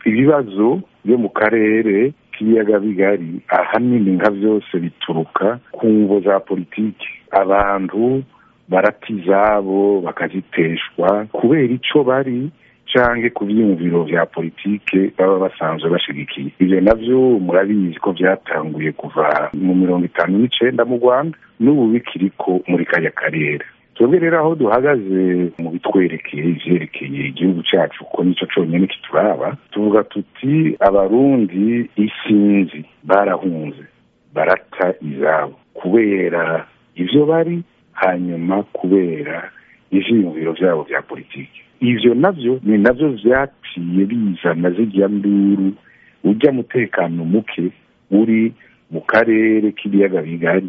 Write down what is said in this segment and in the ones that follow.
ibibazo byo mu karere k'ibiyaga bigari ahanini nka byose bituruka ku ngo za politiki abantu barata izabo bakaziteshwa kubera icyo bari canke ku vyiyumviro vya politike baba basanzwe bashigikiye ivyo navyo murabizi ko vyatanguye kuva mu mirongo itanu n'icenda mu rwanda n'ubu bikiriko muri kaya karere twebwe rero aho duhagaze mu bitwerekeye ivyerekeye igihugu cacu kuko nico conyene kituraba tuvuga tuti abarundi isinzi barahunze barata izabo kubera ivyo bari hanyuma kubera ivyiyumviro vyabo vya politiki ivyo navyo ni navyo vyaciye bizana zirya nduru urya mutekano muke uri mu karere k'ibiyaga bigari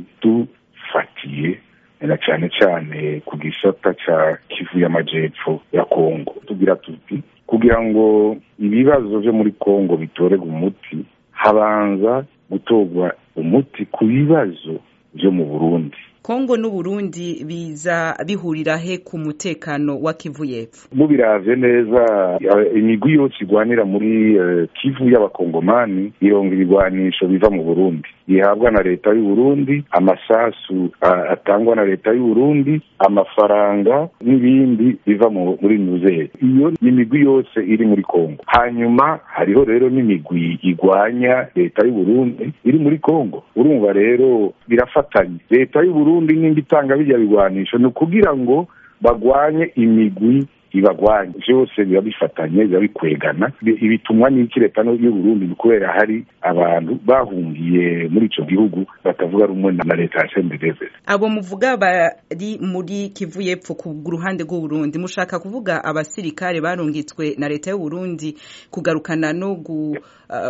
dufatiye na cane cane ku gisata ca kivu y'amajepfo ya kongo tugira tuti kugira ngo ibibazo vyo muri kongo bitorerwe umuti habanza gutorwa umuti ku bibazo vyo mu burundi kongo n'uburundi biza bihurira he ku mutekano wa kivu y'epfo mubiravye neza imigwi yose igwanira muri uh, kivu y'abakongomani ironga ibigwanisho biva mu burundi ihabwa na leta y'uburundi amasasu uh, atangwa na leta y'uburundi amafaranga n'ibindi biva muri muzeye iyo ni imigwi yose iri muri kongo hanyuma hariho rero n'imigwi igwanya leta y'uburundi iri muri kongo urumva rero birafatanye leta y'uburundi uburundi n'indi itanga bijya bigwanisho ni ukugira ngo bagwanye imigwi ibagwanye vyose biba bifatanye biba bikwegana ibitumwa n'iki leta y'uburundi ni kubera hari abantu bahungiye muri ico gihugu batavuga rumwe na leta ya sendedeve abo muvuga bari muri kivu y'epfo ku ruhande rw'uburundi mushaka kuvuga abasirikare barungitswe na leta y'uburundi kugarukana no gu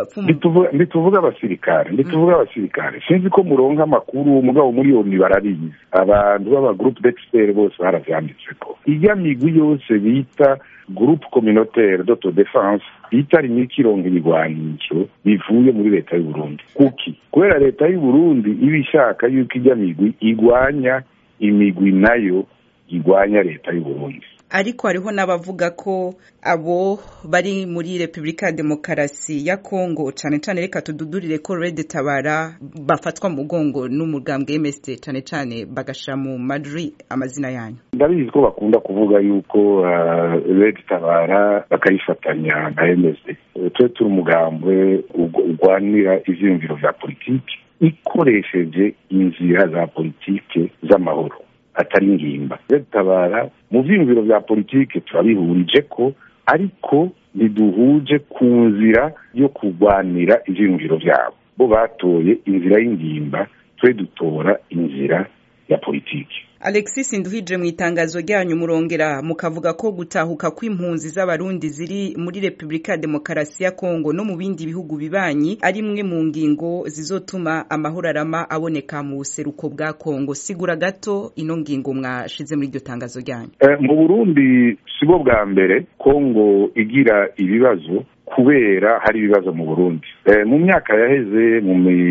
ntituvuga abasirikare ntituvuga abasirikare sinzi ko muronka amakuru mugabo muri iyo barabizi abantu b'aba groupe d'expert bose baravyanditseko iya migwi yose bita groupe communautaire d'autodefense bita rimwe ikironga ibigwanisho bivuye muri leta y'uburundi kuki kubera leta y'uburundi iba ishaka yuko ijya migwi igwanya imigwi nayo igwanya leta y'uburundi ariko hariho n'abavuga ko abo bari muri repubulika ya demokarasi ya kongo cyane cyane reka tududurire ko rede tabara bafatwa mu mugongo n'umugambwe msd cyane cyane bagashyira mu madri amazina yanyu ndabizi ko bakunda kuvuga yuko rede tabara bakayifatanya na msd twe turi umugambwe urwanira ivyiyumviro vya politiki ikoresheje inzira za politike z'amahoro atari ingimba tabara mu vyiyumviro vya politike turabihurije ko ariko ntiduhuje ku nzira yo kurwanira ivyiyumviro vyabo bo batoye inzira y'ingimba twe dutora inzira ya politiki alexis nduhije mu itangazo ryanyu murongera mukavuga ko gutahuka kw'impunzi z'abarundi ziri muri repubulika ya demokarasi ya kongo no mu bindi bihugu bibanyi ari imwe mu ngingo zizotuma amahoro arama aboneka mu buseruko bwa kongo sigura gato ino ngingo mwashize muri iryo tangazo ryanyu mu burundi sibo bwa mbere kongo igira ibibazo kubera hari ibibazo mu burundi mu myaka yaheze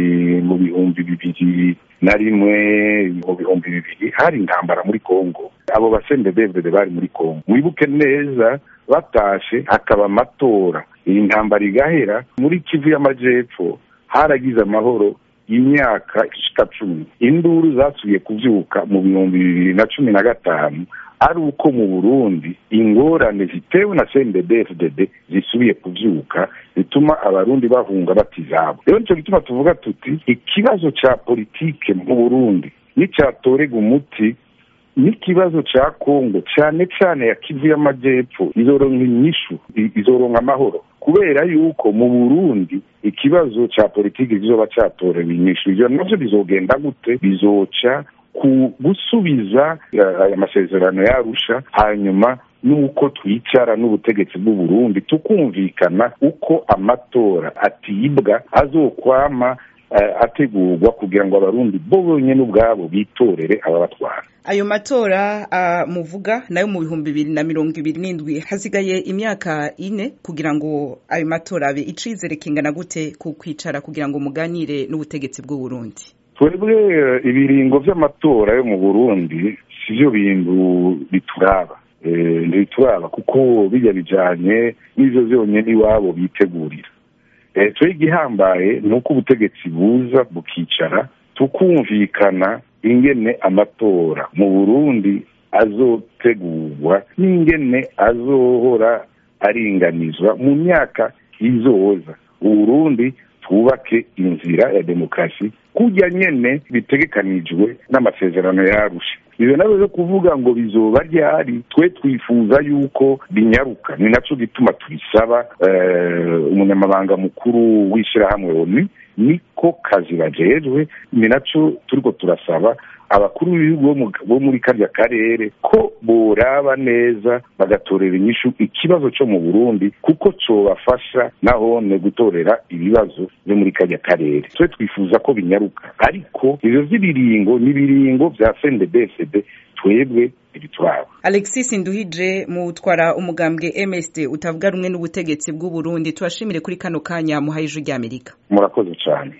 mu bihumbi bibiri na rimwe mu bihumbi bibiri hari intambara muri kongo abo basendedevide bari muri kongo mwibuke neza batashe hakaba amatora iyi ntambara igahera muri kivu y'amajepfo haragize amahoro imyaka ishika cumi induru zasubiye kuvyuka mu bihumbi bibiri na cumi na gatanu ari uko mu burundi ingorane zitewe na cndfdd zisubiye kuvyuka zituma abarundi bahunga batizabo rero nico gituma tuvuga tuti ikibazo ca politike mu burundi nicatorega umuti n'ikibazo ca kongo cane cane ya kivu y'amajepfo izoronka inyishu izoronka amahoro kubera yuko mu burundi ikibazo ca politiki kizoba catorewe inyishu ivyo navyo bizogenda gute bizoca ku gusubiza aya masezerano yarusha hanyuma nuko twicara n'ubutegetsi bw'u Burundi tukumvikana uko amatora atibwa azokwama uh, ategurwa kugira ngo abarundi bo bonyene ubwabo bitorere ababatwara ayo matora uh, muvuga nayo mu bihumbi bibiri na mirongo ibiri n'indwi hasigaye imyaka ine kugira ngo ayo matora abe icizere kingana gute ku kwicara kugira ngo muganire n'ubutegetsi bw'u Burundi twebwe ibiringo vy'amatora yo mu burundi sivyo bintu bituraba ntibituraba kuko bijya bijanye n'ivyo vyonyene iwabo bitegurira twe igihambaye ni uko ubutegetsi buza bukicara tukumvikana ingene amatora mu burundi azotegurwa n'ingene azohora aringanizwa mu myaka izoza uburundi twubake inzira ya demokarasi kujya nyene bitegekanijwe n'amasezerano yarusha ivyo navyo vyo kuvuga ngo bizoba ryari twe twifuza yuko binyaruka ni naco gituma tubisaba umunyamabanga mukuru w'ishirahamwe oni niko kazi bajejwe ni naco turiko turasaba abakuru b'ibihugu bo muri karya karere ko boraba neza bagatorera inyishu ikibazo cyo mu burundi kuko cobafasha nahone gutorera ibibazo byo muri karya karere twe twifuza ko binyaruka ariko ivyo vy'ibiringo n'ibiringo vya cndbfd twebwe ibituraba alexis nduhije mutwara umugambwe msd utavuga rumwe n'ubutegetsi bw'uburundi tubashimire kuri kano kanya muhaye ijwi ry'amerika murakoze cane